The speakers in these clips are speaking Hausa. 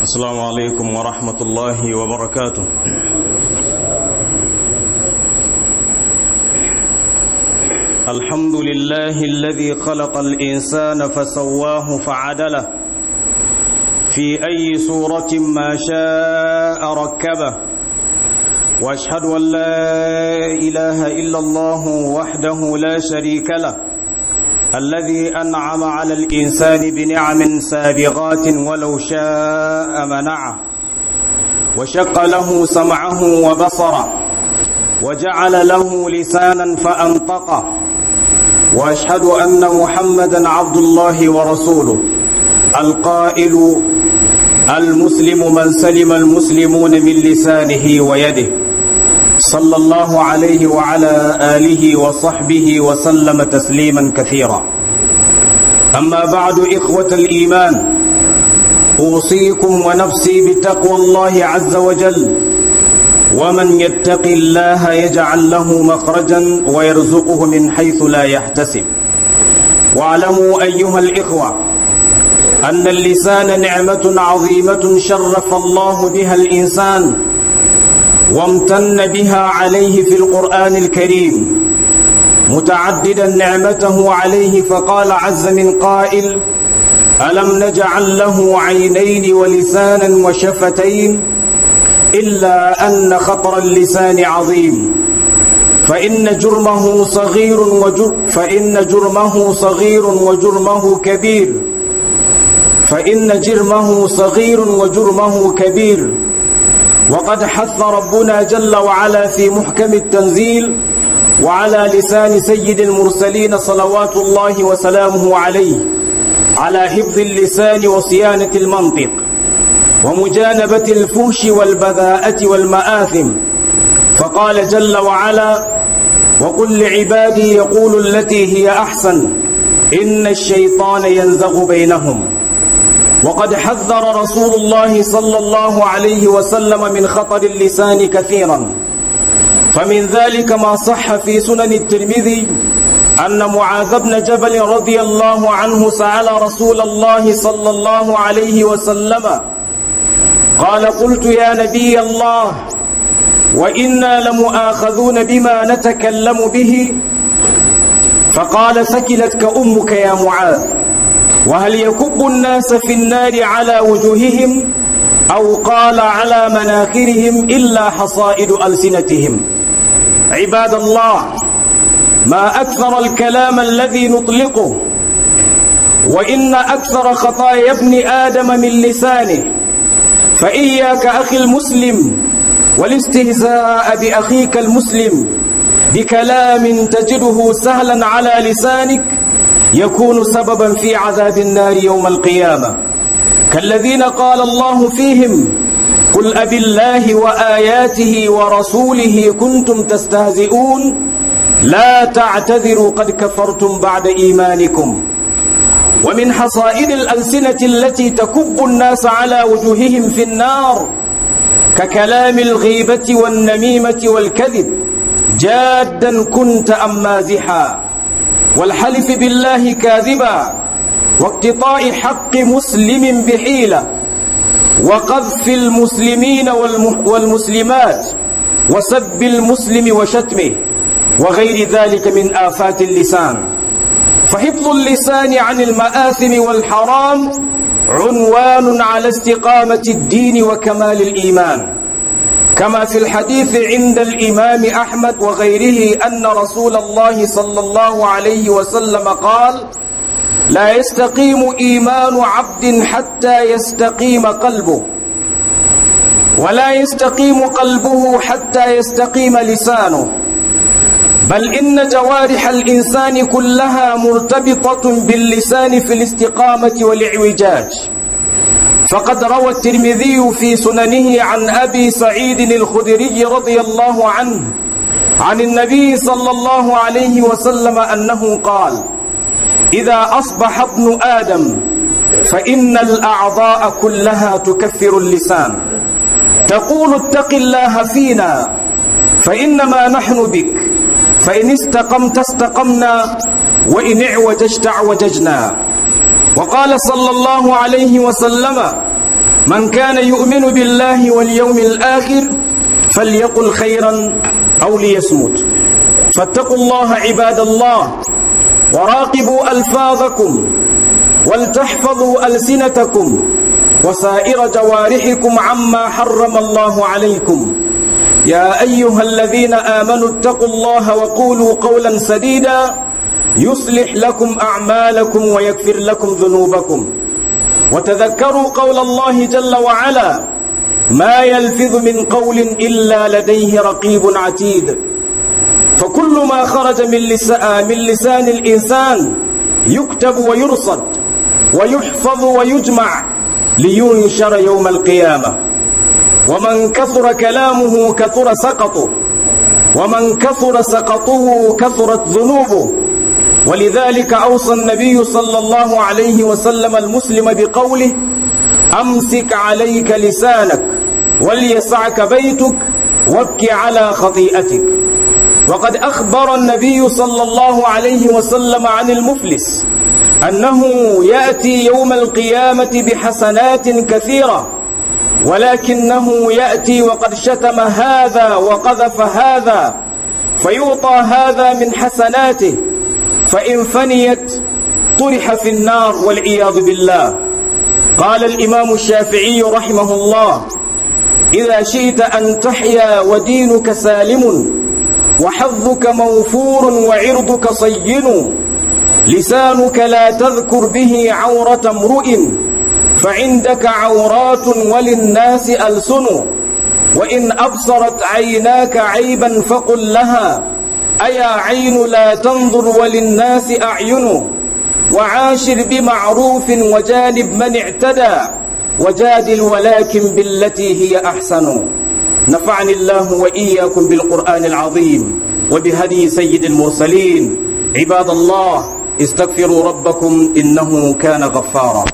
السلام عليكم ورحمة الله وبركاته الحمد لله الذي خلق الإنسان فسواه فعدله في أي صورة ما شاء ركبه واشهد ان لا اله الا الله وحده لا شريك له الذي انعم على الانسان بنعم سابغات ولو شاء منعه وشق له سمعه وبصره وجعل له لسانا فانطقه واشهد ان محمدا عبد الله ورسوله القائل المسلم من سلم المسلمون من لسانه ويده صلى الله عليه وعلى آله وصحبه وسلم تسليما كثيرا أما بعد إخوة الإيمان أوصيكم ونفسي بتقوى الله عز وجل ومن يتق الله يجعل له مخرجا ويرزقه من حيث لا يحتسب واعلموا أيها الإخوة أن اللسان نعمة عظيمة شرف الله بها الإنسان وامتن بها عليه في القرآن الكريم متعددا نعمته عليه فقال عز من قائل ألم نجعل له عينين ولسانا وشفتين إلا أن خطر اللسان عظيم فإن جرمه صغير وجر فإن جرمه صغير وجرمه كبير فإن جرمه صغير وجرمه كبير وقد حث ربنا جل وعلا في محكم التنزيل وعلى لسان سيد المرسلين صلوات الله وسلامه عليه على حفظ اللسان وصيانة المنطق ومجانبة الفوش والبذاءة والمآثم فقال جل وعلا وقل لعبادي يقول التي هي أحسن إن الشيطان ينزغ بينهم وقد حذر رسول الله صلى الله عليه وسلم من خطر اللسان كثيرا فمن ذلك ما صح في سنن الترمذي أن معاذ بن جبل رضي الله عنه سأل رسول الله صلى الله عليه وسلم قال قلت يا نبي الله وإنا لمؤاخذون بما نتكلم به فقال ثكلتك أمك يا معاذ وهل يكب الناس في النار على وجوههم أو قال على مناخرهم إلا حصائد ألسنتهم عباد الله ما أكثر الكلام الذي نطلقه وإن أكثر خطايا ابن آدم من لسانه فإياك أخي المسلم والاستهزاء بأخيك المسلم بكلام تجده سهلا على لسانك يكون سببا في عذاب النار يوم القيامة كالذين قال الله فيهم قل أب الله وآياته ورسوله كنتم تستهزئون لا تعتذروا قد كفرتم بعد إيمانكم ومن حصائد الألسنة التي تكب الناس على وجوههم في النار ككلام الغيبة والنميمة والكذب جادا كنت أم مازحا والحلف بالله كاذبا واقتطاع حق مسلم بحيلة وقذف المسلمين والمسلمات وسب المسلم وشتمه وغير ذلك من آفات اللسان فحفظ اللسان عن المآثم والحرام عنوان على استقامة الدين وكمال الإيمان كما في الحديث عند الإمام أحمد وغيره أن رسول الله صلى الله عليه وسلم قال لا يستقيم إيمان عبد حتى يستقيم قلبه ولا يستقيم قلبه حتى يستقيم لسانه بل إن جوارح الإنسان كلها مرتبطة باللسان في الاستقامة والإعوجاج فقد روى الترمذي في سننه عن أبي سعيد الخدري رضي الله عنه عن النبي صلى الله عليه وسلم أنه قال إذا أصبح ابن آدم فإن الأعضاء كلها تكفر اللسان تقول اتق الله فينا فإنما نحن بك فإن استقمت استقمنا وإن اعوججت اعوججنا وقال صلى الله عليه وسلم من كان يؤمن بالله واليوم الآخر فليقل خيرا أو ليصمت فاتقوا الله عباد الله وراقبوا ألفاظكم ولتحفظوا ألسنتكم وسائر جوارحكم عما حرم الله عليكم يا أيها الذين آمنوا اتقوا الله وقولوا قولا سديدا يصلح لكم أعمالكم ويغفر لكم ذنوبكم وتذكروا قول الله جل وعلا ما يلفظ من قول إلا لديه رقيب عتيد فكل ما خرج من لسان, من لسان الإنسان يكتب ويرصد ويحفظ ويجمع لينشر يوم القيامة ومن كثر كلامه كثر سقطه ومن كثر سقطه كثرت ذنوبه ولذلك أوصى النبي صلى الله عليه وسلم المسلم بقوله أمسك عليك لسانك وليسعك بيتك وابك على خطيئتك وقد أخبر النبي صلى الله عليه وسلم عن المفلس أنه يأتي يوم القيامة بحسنات كثيرة ولكنه يأتي وقد شتم هذا وقذف هذا فيعطى هذا من حسناته فإن فنيت طرح في النار والعياذ بالله قال الإمام الشافعي رحمه الله إذا شئت أن تحيا ودينك سالم وحظك موفور وعرضك صين لسانك لا تذكر به عورة امرئ فعندك عورات وللناس ألسن وإن أبصرت عيناك عيبا فقل لها أيا عين لا تنظر وللناس أعين وعاشر بمعروف وجانب من اعتدى وجادل ولكن بالتي هي أحسن نفعني الله وإياكم بالقرآن العظيم وبهدي سيد المرسلين عباد الله استغفروا ربكم إنه كان غفارا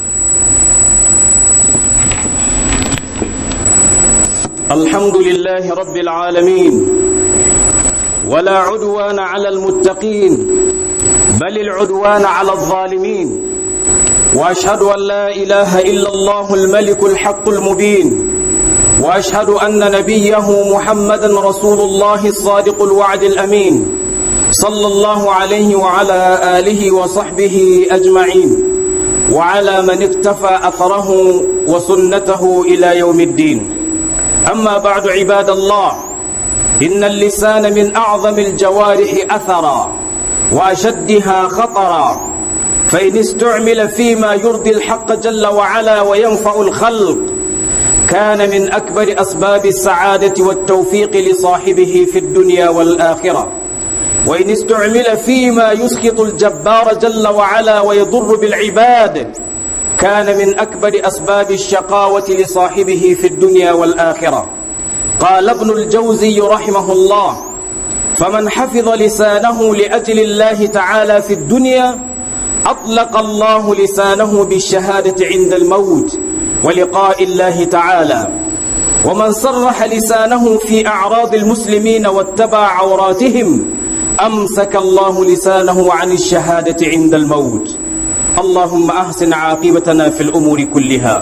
الحمد لله رب العالمين ولا عدوان على المتقين بل العدوان على الظالمين واشهد ان لا اله الا الله الملك الحق المبين واشهد ان نبيه محمدا رسول الله الصادق الوعد الامين صلى الله عليه وعلى اله وصحبه اجمعين وعلى من اكتفى اثره وسنته الى يوم الدين اما بعد عباد الله ان اللسان من اعظم الجوارح اثرا واشدها خطرا فان استعمل فيما يرضي الحق جل وعلا وينفع الخلق كان من اكبر اسباب السعاده والتوفيق لصاحبه في الدنيا والاخره وان استعمل فيما يسخط الجبار جل وعلا ويضر بالعباد كان من اكبر اسباب الشقاوه لصاحبه في الدنيا والاخره قال ابن الجوزي رحمه الله فمن حفظ لسانه لاجل الله تعالى في الدنيا اطلق الله لسانه بالشهاده عند الموت ولقاء الله تعالى ومن صرح لسانه في اعراض المسلمين واتبع عوراتهم امسك الله لسانه عن الشهاده عند الموت اللهم احسن عاقبتنا في الامور كلها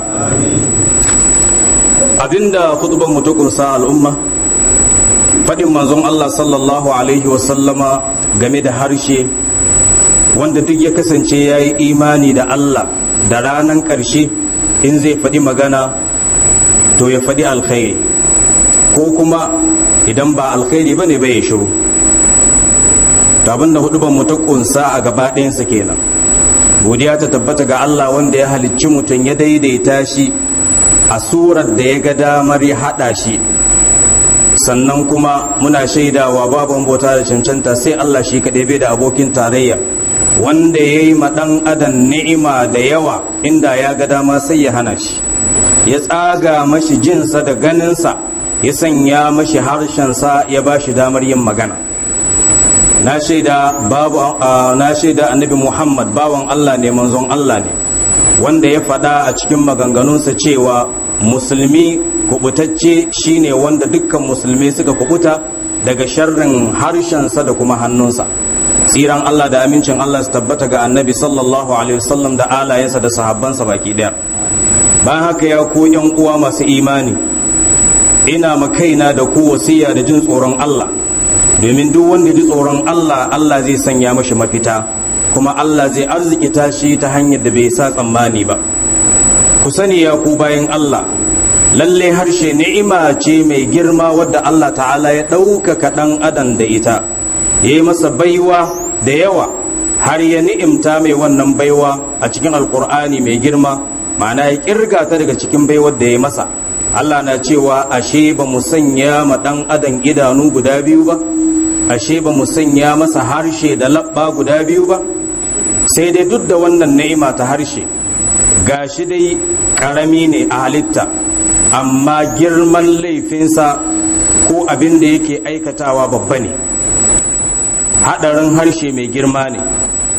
abinda khutban mu ta kunsa al'umma fadin manzon Allah sallallahu alaihi wasallama game da harshe wanda duk ya kasance ya yi imani da Allah da ranan ƙarshe in zai faɗi magana to ya faɗi alkhairi ko kuma idan ba alkhairi ba ne bai ya shiru to abinda huduban mu ta kunsa a gaba ɗayansa kenan godiya ta tabbata ga Allah wanda ya halicci mutum ya daidaita shi a surar da ya ga damar ya haɗa shi sannan kuma muna shaidawa babu bauta da cancanta sai Allah shi kaɗai bai da abokin tarayya wanda ya yi ɗan adam ni'ima da yawa inda ya ga dama sai ya hana shi ya tsaga mashi jinsa da ganinsa ya sanya mashi harshensa ya ba shi damar yin magana na shaida babu na shaida annabi Muhammad bawan Allah ne manzon Allah ne wanda ya faɗa a cikin maganganunsa cewa musulmi kubutacce shine wanda dukkan musulmi suka kubuta daga sharrin harshensa da kuma hannunsa tsiran Allah da amincin Allah su tabbata ga annabi sallallahu alaihi wasallam da alayensa da sahabbansa baki daya bayan haka ya ko yan uwa masu imani ina makaina da ku wasiya da jin tsoron Allah domin duk wanda ji tsoron Allah Allah zai sanya mashi mafita kuma Allah zai arzikita shi ta hanyar da bai sa tsammani ba ku sani ya ku bayan Allah lalle harshe ni'ima ce mai girma wadda Allah ta'ala ya ɗaukaka ɗan adam da ita ya yi masa baiwa da yawa har ya ni'imta mai wannan baiwa a cikin alkur'ani mai girma ma'ana ya kirga ta daga cikin baiwar da ya masa Allah na cewa ashe ba mu sanya ma ɗan adam idanu guda biyu ba ashe ba mu sanya masa harshe da labba guda biyu ba sai dai duk da wannan ni'ima ta harshe gashi dai karami ne a halitta amma girman laifinsa ko abin da yake aikatawa babba ne haɗarin harshe mai girma ne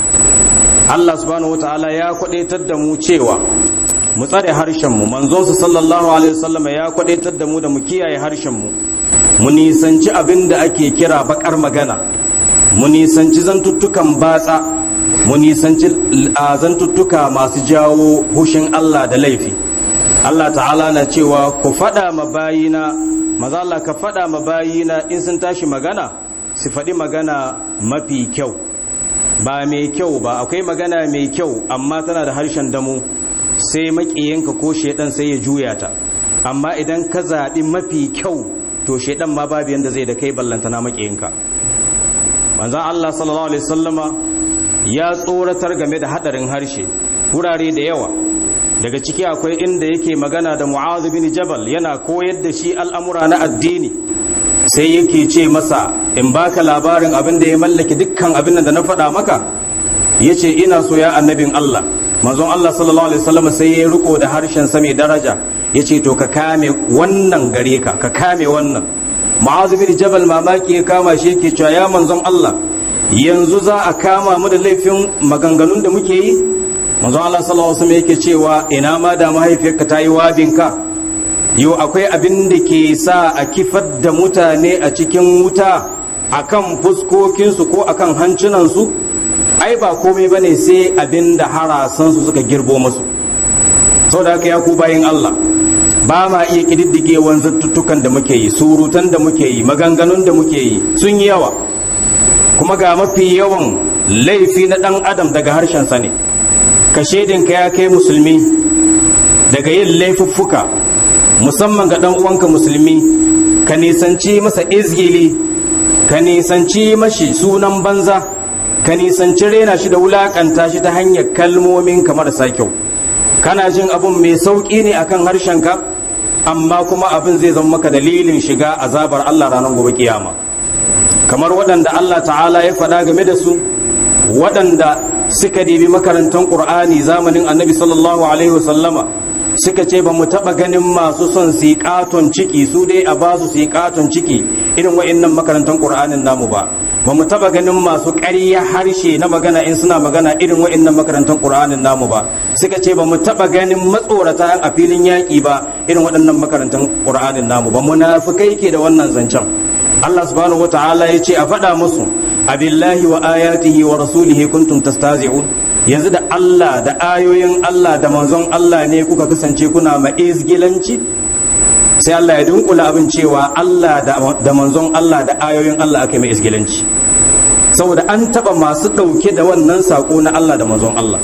Allah subhanahu wataala ya kwadaitar da mu cewa mu tsare harshenmu manzonsa sallallahu alaihi wasallam ya kwadaitar da mu da mu kiyaye harshenmu mu nisanci abin da ake kira bakar magana mu nisanci zantuttukan batsa mu nisanci zantuttuka masu jawo hushin Allah da laifi Allah ta'ala na cewa ku faɗa ma bayina maza Allah ka faɗa ma bayina in sun tashi magana su faɗi magana mafi kyau ba mai kyau ba akwai magana mai kyau amma tana da harshen damu sai maƙiyanka ko shaidan sai ya juya ta amma idan ka zaɓi mafi kyau to shaidan ma babu yanda zai da kai ballantana maƙiyanka manzan Allah sallallahu alaihi wasallama ya tsoratar game da hadarin harshe wurare da yawa daga ciki akwai inda yake magana da mu'adh bin jabal yana koyar da shi al'amura na addini sai yake ce masa in baka labarin abin da ya mallaki dukkan abin da na faɗa maka yace ina so ya annabin Allah manzon Allah sallallahu alaihi wasallam sai ya riko da harshen sa mai daraja yace to ka kame wannan gare ka ka kame wannan mu'adh bin jabal mamaki ya kama shi yake cewa ya manzon Allah yanzu za a kama mu da laifin maganganun da muke yi manzon Allah sallallahu alaihi wasallam yake cewa ina ma da mahaifiyarka ta yi wabinka yau akwai abin da ke sa a kifar da mutane a cikin wuta akan fuskokinsu ko akan hancinansu ai ba komai bane sai abin da harasansu suka girbo musu saboda haka ya ku bayin Allah ba ma iya kididdige wanzantuttukan da muke yi surutan da muke yi maganganun da muke yi sun yi yawa kuma ga mafi yawan laifi na ɗan adam daga harshensa ne ka shaidinka ya kai musulmi daga yin laifuffuka musamman ga ɗan uwanka musulmi ka nisanci masa izgili ka nisanci mashi sunan banza ka nisanci rena shi da wulakanta shi ta hanyar kalmomin kamar sa kyau kana jin abun mai sauƙi ne akan harshenka amma kuma abin zai zama maka dalilin shiga azabar Allah ranar gobe kiyama kamar waɗanda Allah ta'ala ya faɗa game da su waɗanda suka dibi makarantar ƙur'ani zamanin annabi sallallahu alaihi wasallama suka ce ba mu taɓa ganin masu son su katon ciki su dai a ba su su katon ciki irin wa'innan makarantar ƙur'anin namu ba ba mu taɓa ganin masu ƙarya harshe na magana in suna magana irin wa'innan makarantar ƙur'anin namu ba suka ce ba mu taɓa ganin matsorata a filin yaƙi ba irin waɗannan makarantar ƙur'anin namu ba munafukai ke da wannan zancen Allah subhanahu wata'ala ya ce a faɗa musu abillahi wa ayatihi wa rasulihi kuntum tastazi'un yanzu da Allah da ayoyin Allah da manzon Allah ne kuka kasance kuna ma izgilanci sai Allah ya dunkula abin cewa Allah da manzon Allah da ayoyin Allah aka mai izgilanci saboda an taba masu ɗauke da wannan sako na Allah da manzon Allah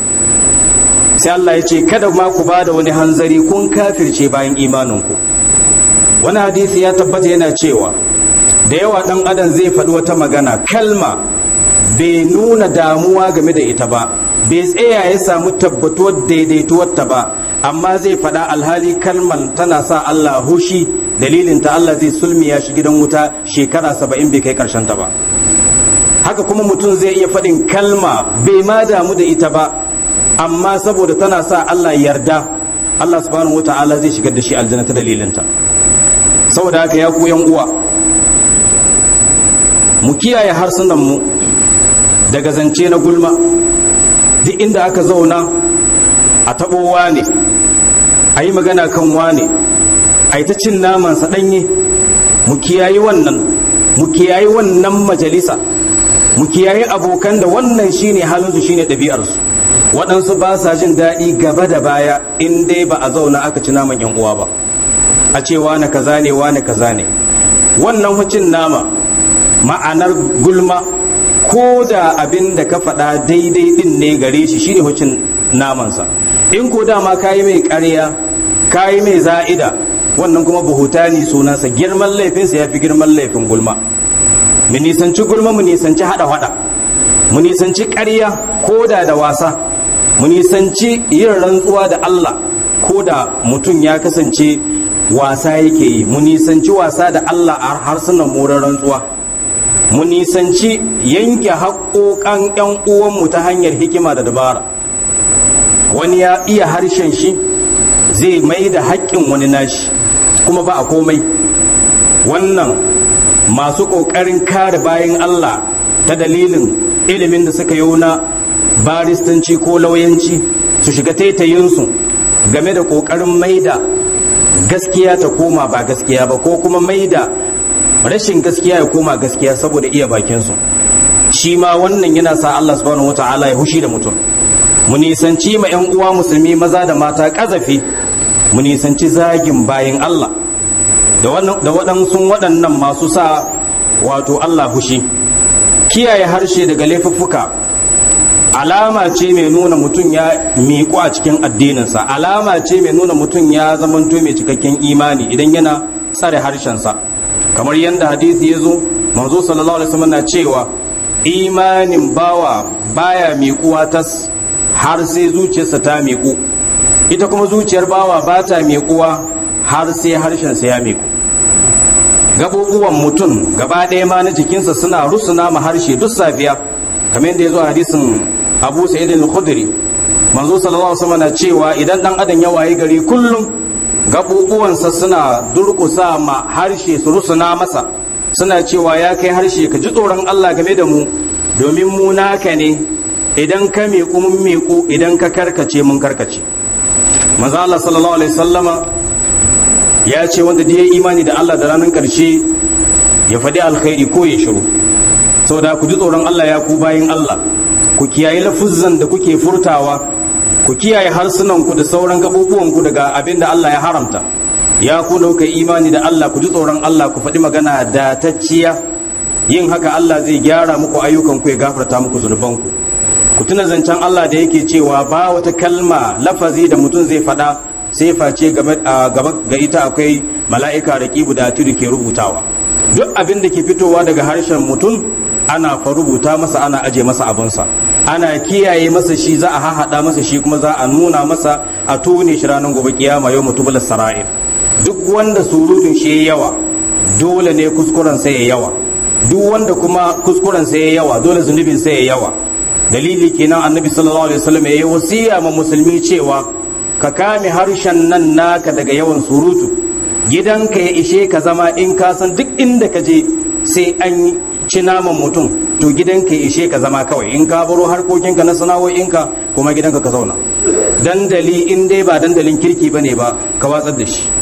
sai Allah ya ce kada ma ku ba da wani hanzari kun kafirce bayan imaninku wani hadisi ya tabbata yana cewa da yawa ɗan adam zai faɗi wata magana kalma bai nuna damuwa game da ita ba bai tsaya ya samu tabbatuwar daidaituwar ta ba amma zai faɗa alhali kalman tana sa Allah hushi dalilin ta Allah zai sulmiya shi gidan wuta shekara saba'in bai kai karshen ta ba haka kuma mutum zai iya faɗin kalma bai ma damu da ita ba amma saboda tana sa Allah yarda Allah subhanahu wata'ala zai shigar da shi aljanna ta dalilin ta saboda haka ya ku yan uwa mu kiyaye harsunanmu daga zance na gulma duk inda aka zauna a taɓo wane a yi magana kan wane a yi ta cin namansa ɗanye mu kiyayi wannan mu kiyayi wannan majalisa mu kiyayi abokan da wannan shine halinsu shine ɗabi'arsu waɗansu ba sa jin daɗi gaba da baya in dai ba a zauna aka ci naman yan uwa ba a ce wane kaza ne wane kaza ne wannan hucin nama ma'anar gulma ko da abin da ka faɗa daidai din ne gare shi shine hucin namansa in ko dama kayi mai ƙarya kayi mai za'ida wannan kuma buhutani sunansa girman laifinsa ya fi girman laifin gulma mu nisanci gulma mu nisanci haɗa haɗa mu nisanci ƙarya ko da da wasa mu nisanci yin rantsuwa da Allah ko da mutum ya kasance wasa yake yi mu nisanci wasa da Allah a harsunan moran rantsuwa mu nisanci yanke haƙoƙan 'yan uwanmu ta hanyar hikima da dabara wani ya iya harshen shi zai mai da haƙƙin wani nashi kuma ba a komai wannan masu ƙoƙarin kare bayan Allah ta dalilin ilimin da suka yi na baristanci ko lauyanci su shiga taitayinsu game da ƙoƙarin maida gaskiya ta koma ba gaskiya ba ko kuma maida rashin gaskiya ya koma gaskiya saboda iya bakinsu shi ma wannan yana sa Allah subhanahu wata'ala ya hushi da mutum mu nisanci ma 'yan uwa musulmi maza da mata ƙazafi mu nisanci zagin bayin Allah da waɗansu waɗannan masu sa wato Allah hushi kiyaye harshe daga laifuffuka alama ce mai nuna mutum ya miƙu a cikin addininsa alama ce mai nuna mutum ya zamanto mai cikakken imani idan yana tsare harshensa kamar yadda hadisi ya zo manzo sallallahu alaihi wasallam na cewa imanin bawa baya miƙuwa tas har sai zuciyarsa ta miƙu ita kuma zuciyar bawa ba ta miƙuwa har sai harshensa ya miƙu gaɓuɓuwan mutum gaba ɗaya ma na jikinsa suna rusuna ma harshe duk safiya kamar yadda ya zo a hadisin abu sa'id al-khudri manzo sallallahu alaihi wasallam na cewa idan dan adam ya wayi gari kullum gaɓuɓuwansa suna durƙusa ma harshe su rusuna masa suna cewa ya kai harshe ka ji tsoron Allah game da mu domin mu naka ne idan ka miƙu mun miƙu idan ka karkace mun karkace manzo Allah sallallahu alaihi wasallama ya ce wanda da ya imani da Allah da ranar ƙarshe ya faɗi alkhairi ko ya shiru saboda ku ji tsoron Allah ya ku bayin Allah ku kiyaye lafuzzan da kuke furtawa ku kiyaye harsunanku da sauran gaɓuɓuwanku daga abin da Allah ya haramta ya ku dauka imani da Allah ku ji tsoron Allah ku faɗi magana datacciya yin haka Allah zai gyara muku ayyukanku ya gafarta muku zunubanku ku tuna zancen Allah da yake cewa ba wata kalma lafazi da mutum zai faɗa sai face gaba ga ita akwai mala'ika raqibu da atiru ke rubutawa duk abin da ke fitowa daga harshen mutum ana fa rubuta masa ana aje masa abinsa ana kiyaye masa shi za a hahaɗa masa shi kuma za a nuna masa a tone shi ranar gobe kiyama yau mutubul sara'ir duk wanda surutun shi ya yawa dole ne kuskuren sai ya yawa duk wanda kuma kuskuren sai ya yawa dole zunubin sai ya yawa dalili kenan annabi sallallahu alaihi wasallam ya yi wasiya ma musulmi cewa ka kame harshen nan naka daga yawan surutu gidanka ya ishe ka zama in ka san duk inda ka je sai an ci naman mutum to gidanka ya ishe ka zama kawai in ka baro harkokinka na sana'o'inka kuma gidanka ka zauna dandali in dai ba dandalin kirki bane ba ka watsar da shi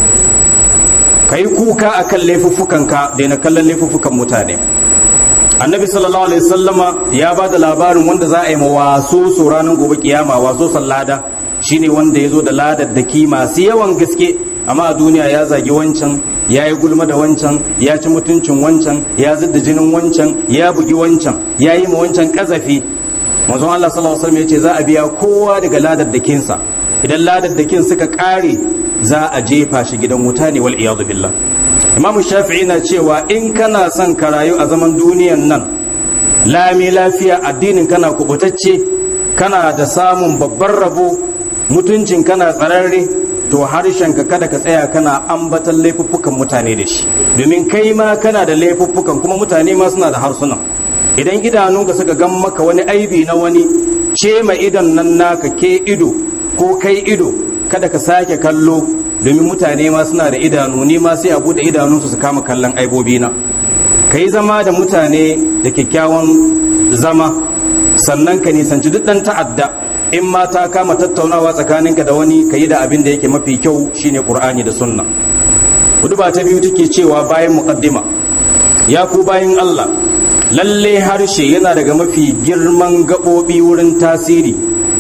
ka yi kuka akan laifuffukanka da na kallon laifuffukan mutane annabi sallallahu alaihi sallama ya ba da labarin wanda za a yi waso so ranar gobe kiyama waso sallada shine wanda ya zo da ladar da ki masu yawan gaske amma a duniya ya zagi wancan ya yi gulma da wancan ya ci mutuncin wancan ya zidda jinin wancan ya bugi wancan ya yi ma wancan kazafi manzon Allah sallallahu alaihi wasallam ya ce za a biya kowa daga ladar da kinsa idan ladar da kin suka kare za a jefa shi gidan wuta ne wal iyadu billah imamu shafi'i na cewa in kana son ka rayu a zaman duniyan nan lami lafiya addinin kana kubutacce kana da samun babban rabo mutuncin kana tsararre to harshen ka kada ka tsaya kana ambatan laifuffukan mutane da shi domin kai ma kana da laifuffukan kuma mutane ma suna da harsunan idan idanunka suka gan maka wani aibi na wani ce ma idan nan naka ke ido ko kai ido kada ka sake kallo domin mutane ma suna da idanu ni ma sai a bude idanunsu su kama kallon aibobi na ka yi zama da mutane da kyakkyawan zama sannan ka nisanci duk ɗan ta'adda in ma ta kama tattaunawa tsakaninka da wani ka yi da abin da yake mafi kyau shine qur'ani da sunna hudu ba ta biyu take cewa bayan muqaddima ya ku bayan Allah lalle harshe yana daga mafi girman gaɓoɓi wurin tasiri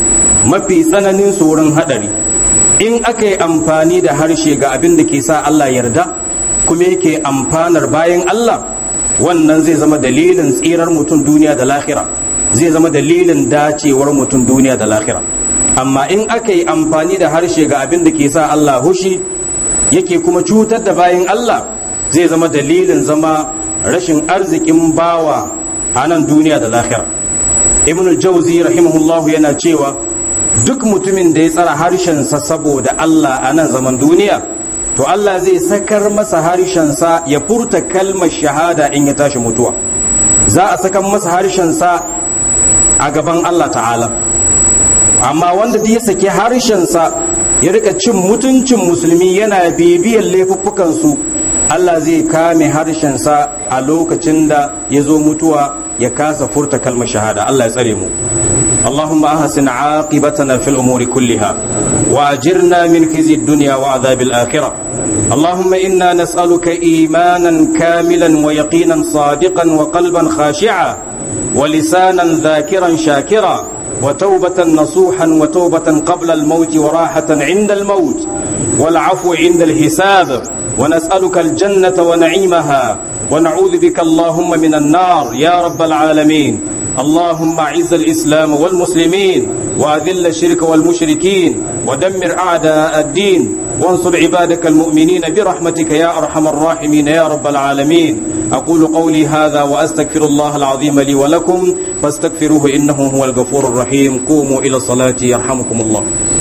mafi tsananin tsoron hadari in aka yi amfani da harshe ga abin da ke sa Allah yarda kuma yake amfanar bayan Allah wannan zai zama dalilin tsirar mutum duniya da lahira zai zama dalilin dacewar mutum duniya da lahira amma in aka yi amfani da harshe ga abin da ke sa Allah hushi yake kuma cutar da bayan Allah zai zama dalilin zama rashin arzikin bawa a nan duniya da lahira ibn jauzi rahimahullahu yana cewa duk mutumin da ya tsara harshensa saboda Allah a nan zaman duniya to Allah zai sakar masa harshensa ya furta kalmar shahada in ya tashi mutuwa za a sakar masa harshensa a gaban Allah ta'ala amma wanda ya saki harshensa ya rika cin mutuncin musulmi yana bibiyar laifuffukansu Allah zai kame harshensa a lokacin da ya zo mutuwa ya kasa furta kalmar shahada Allah ya tsare mu اللهم أحسن عاقبتنا في الأمور كلها وأجرنا من خزي الدنيا وعذاب الآخرة اللهم إنا نسألك إيمانا كاملا ويقينا صادقا وقلبا خاشعا ولسانا ذاكرا شاكرا وتوبة نصوحا وتوبة قبل الموت وراحة عند الموت والعفو عند الحساب ونسألك الجنة ونعيمها ونعوذ بك اللهم من النار يا رب العالمين اللهم اعز الاسلام والمسلمين واذل الشرك والمشركين ودمر اعداء الدين وانصر عبادك المؤمنين برحمتك يا ارحم الراحمين يا رب العالمين اقول قولي هذا واستغفر الله العظيم لي ولكم فاستغفروه انه هو الغفور الرحيم قوموا الى الصلاه يرحمكم الله